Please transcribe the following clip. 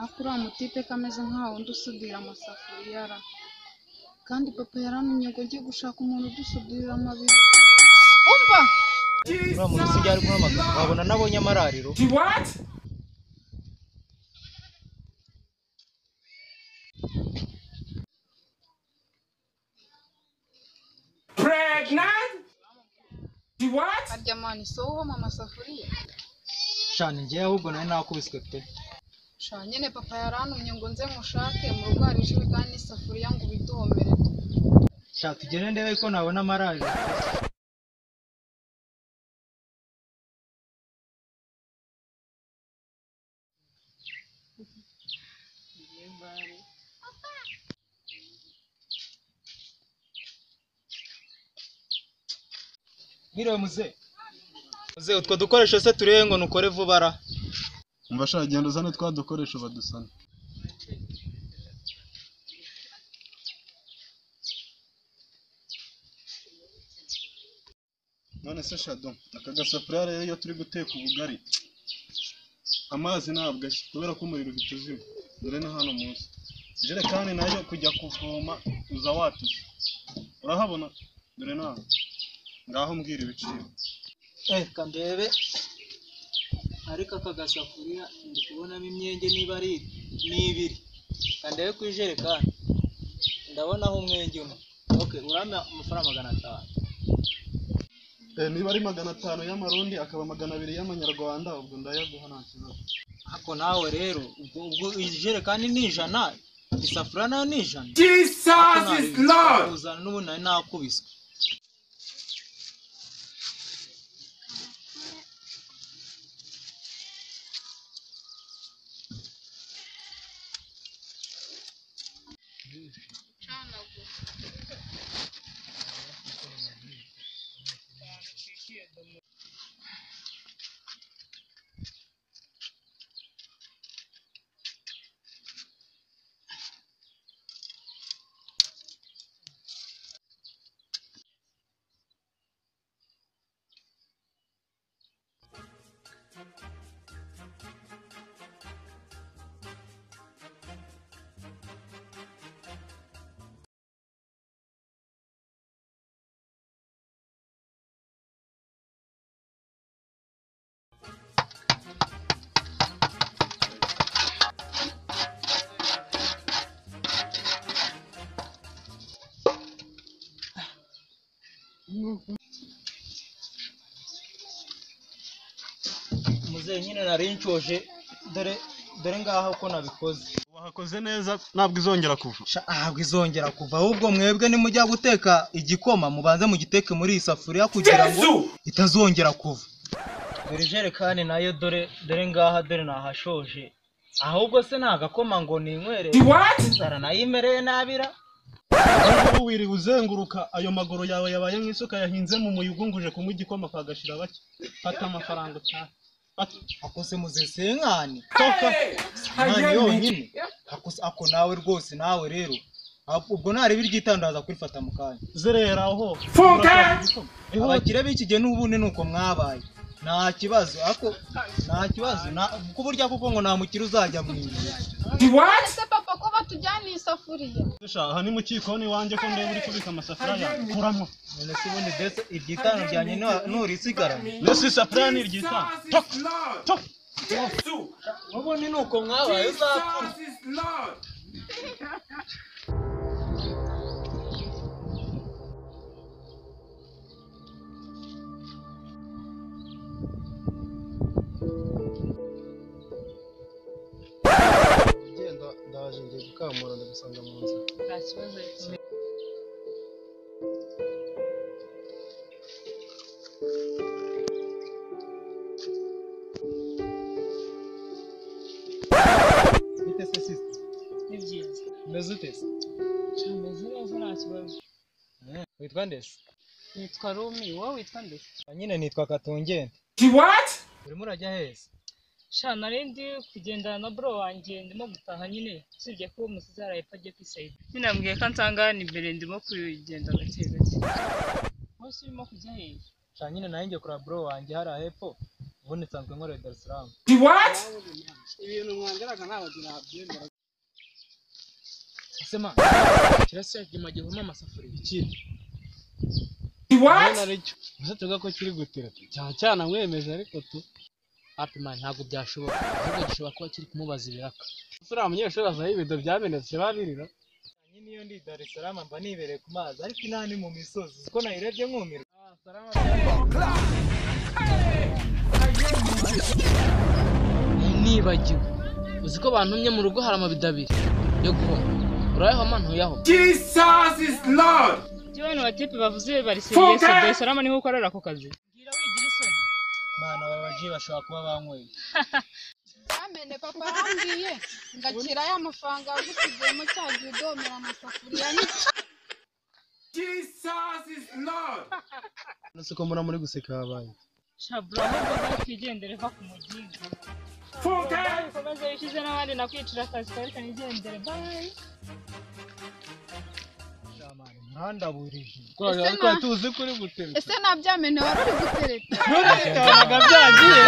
uriya mutipeka ameze nka wundi usudira amasafuriya ra! kandi papa yaramenye ngo njye gushaka umuntu udusudira amabido umva uriya muntu sinjya ari guhamagara wabona nabonye amarariro harya mani si wowe uhoma amasafuriya shana njyewe ahubwo nari nakubiswe pe sha nyine papa yarantumye ngo nze mushake mu rugo hari ijerekani n'isafuriya ngo ubiduhomere sha tugende ndebe ko nabona amarariro mwiriwe muze muze utwo dukoresho se turebe ngo nukore vuba ra umva shaka genda uzane twa dukoresho badusana none se shado aka gasafuriya rero iyo turi guteka ubugari amazi ntabwo ashya kubera ko umuriro uhita uzima dore ni hano munsi ijerekani nayo kujya kuvoma uza watuze urahabona dore nawe ngaho mbwira ibiciro reka ndebe ariko aka gasafuriya ndi kubonamo imyenge niba ari ni ibiri reka ndebe ku ijerekani ndabonaho umwenge umwe oke urame amafaranga magana atanu Eh, niba ari magana atanu y'amarundi akaba magana abiri y'amanyarwanda ubwo ndayaguha nta kibazo ako nawe rero ubwo ubwo ijerekani ni ijana isafuriya nayo ni ijana Jesus Ako is nari- Lord. kuzana n'ubundi nari nakubiswe muzehe nyine nari nshoje dore dore ngaho ko nabikoze wahakoze neza ntabwo izongera kuva Sha, ntabwo izongera kuva ahubwo mwebwe nimujya guteka igikoma mubanze mugiteke muri iyi safuriya kugira ngo Jesus. itazongera kuva dore ijerekani nayo dore dore ngaha dore nahashoje ahubwo se nagakoma ngo ninywere What? inzara nayo imereye nabira Wowe wiriwe uzenguruka ayo maguru yawe yabaye nk'isuka yahinze mu muyugunguje kumuha igikoma kagashira bake fata amafaranga utaha Fata. akose muzesenkani Hey, nkani I yonyine Akose- ako nawe rwose nawe rero Ab- ubwo nari biryitandaza kurifata mu kanya zerera aho Funke! Urashaka igikoma? Ihute. abakire b'iki gihe n'ubundi ni uko mwabaye nta kibazo ako nta kibazo nta- ku buryo kuko ngo nta mukire uzajya mu nzu am What? ese papa ko batujyana iyi safuriya Sha, aha ni mu kikoni iwanjye ko ndeba uri kubika amasafuriya yawe. kuramo none se ubundi mbese iryitanu ryanjye nta- nturisigaranye mbese isafuriya ntiryitanga Jesus is Lord. Jesus. n'ubundi ni uko mwabaye uzapfa Jesus is Lord. genda ndaje ngiye gukamura ndagusanga mu nzira nta kibazo bite se sisita ni byiza umeze ute se ameze neza nta kibazo Mm, witwa ndese nitwa rumi wowe witwa mbese Ah, nyine nitwa katungende What? urimo urajya heza sha nari ndi kugendana na bro wanjye ndimo gutaha nyine usibye ko umusizi arahepfa agiye kwisayida nyine nambwiye ko ansanga hano imbere ndimo kugenda gake gake wose urimo kujya hehe sha nyine nanjye kuri bro wanjye hariya hepfo ubundi nsanzwe nkorera Dar es Salaam The what? ibintu mwangaraga ntabagira habyemera ese man kirasa igima gihuma amasafuriya iki The what? aricyo gusa tuvuga ko kiri gutera tu cyane cyane amwemeje ariko tu hapi man ntabwo byashoboka ahubwo gishobora kuba kiri kumubaza ibiraka uriya munyeshuri azaho ibido byamenetse babirira niyo ndi Dar es Salaam mba nibereye ku mazi ariko inaha ni mu misozi uko nayirebye nkumirwa nibagiwe uzi ko bantumye mu rugo hari amabido abiri yo guhoma urayaho mantuyaho Jesus is Lord. ibyo bano batipe bavuze bari Fuka! serivisi dayisalama niho ukorera ako kazi ngira wigira isoni mwana babaji bashobora kuba banyweye bamene papa arambwiye ngakira ya mafaranga yagusigiyemo cya gihe udomera amasafuriya ni Jesus is Lord. uretse ko mbona muri guseka habaye shabura ahubwo rero twigendere va ku mugingo Fuka! ukomeze wishyuze n'abandi nakwicira akazi kawe kanigendere bayi ntandaburije Ese ariko na- tuzi ko uri gutereta ese nta byamene wari uri gutereta nturerekanaga byagiye